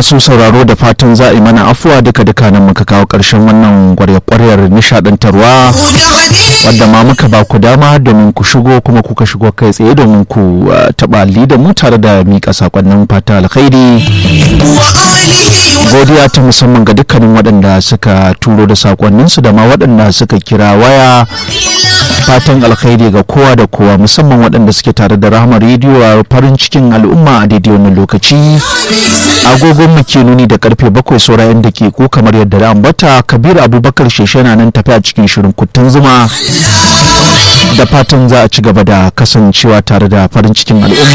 masu sauraro da fatan za a yi mana afuwa duka duka nan muka kawo ƙarshen wannan gwarya-kwaryar nishadantarwa wadda ma muka ba ku dama domin ku shigo kuma kuka shigo kai tsaye domin ku taɓa da mu tare da miƙa sakonnin fata alkhairi godiya ta musamman ga dukkanin waɗanda suka turo da sakonninsu da ma waɗanda suka kira waya fatan alkhairi ga kowa da kowa musamman waɗanda suke tare da rahama rediyo a farin cikin al'umma a daidai wannan lokaci agogon mu ke nuni da karfe bakwai saurayin da ke ko kamar yadda da ambata kabir abubakar sheshe na nan tafi a cikin shirin kuttun zuma da fatan za a ci gaba da kasancewa tare da farin cikin al'umma